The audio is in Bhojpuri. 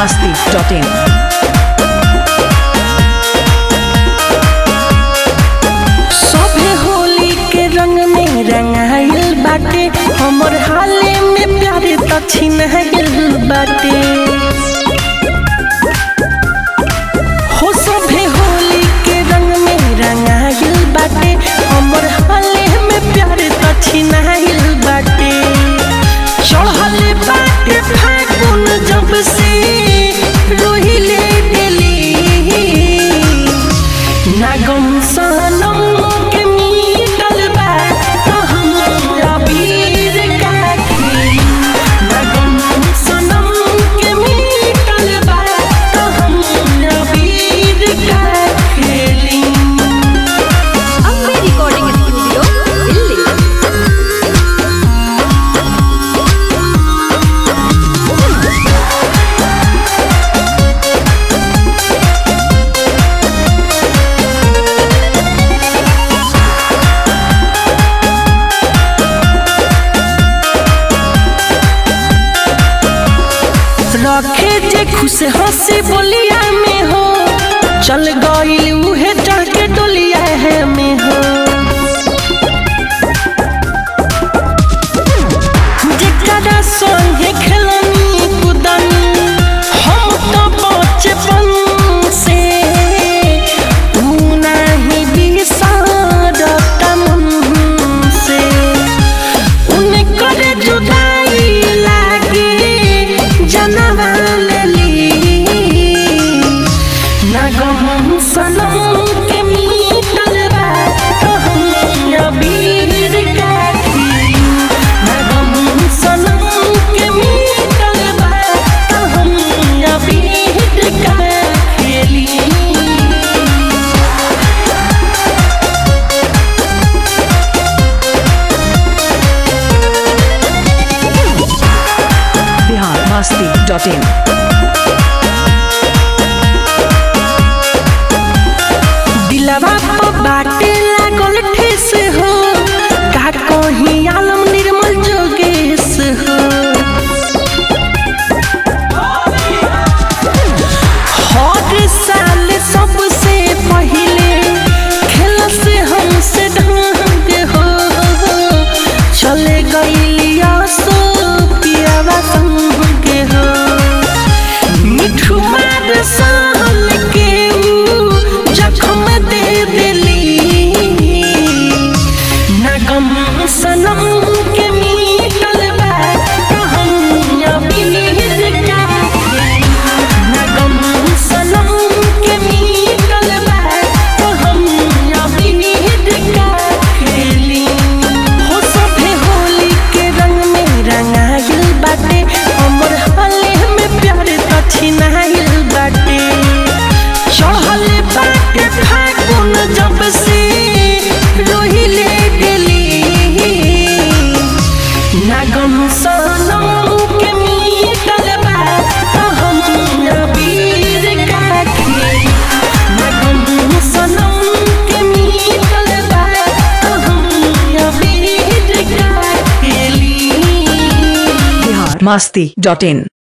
masti.in. सभे होली के रंग में रंगाइल बाटे हमर हाले में प्यार त छिनाइल बाटे हो सभे होली के रंग में रंगाइल बाटे हमर हाले में प्यार त छिनाइल बाटे चढ़ल बाटे फागुन जब से रोहिले डेली नागम सनम के मीटल बा तो हम अबीर का खेली नागम सनम के मीटल बा तो हम अबीर का खेली अम्बे रिकॉर्डिंग स्टूडियो दिल्ली रखे जे खुश हंसी बोलिया में हो चल गईल उहे चढ़ के डोलिया है में हो जेकरा संगे खेलनी कुदनी हम तो बचपन से तू नहीं बिसरता मन से उनकर जुदाई लागे जनवा लेली नगम सनम के मीटल बा तो हम अबीर का खेली नगम सनम के मीटल बा तो हम अबीर का खेली Bihar masti.in. दिलवा पे बाटे लागल ठेस हो का कहीं आलम निर्मल जोगेश हो हर साल सबसे पहिले खेल से हमसे ढंग हो चले गईलिया सो पियावा संग हो मिठू मार साल के ऊ जखम दे देली नगम सनम के मीटल बा तो हम अबीर का खेली नगम सनम के मीटल बा तो हम अबीर का खेली हो सभे होली के रंग में रंगाइल बाटे हमर हाले में प्यार त छिनाइल बाटे चढ़ल बाटे फागुन जब से रोहिले डेली नागम सनम के मीटल बा तो हम अबीर का खेली नागम सनम के मीटल बा तो हम अबीर का खेली Bihar masti.in.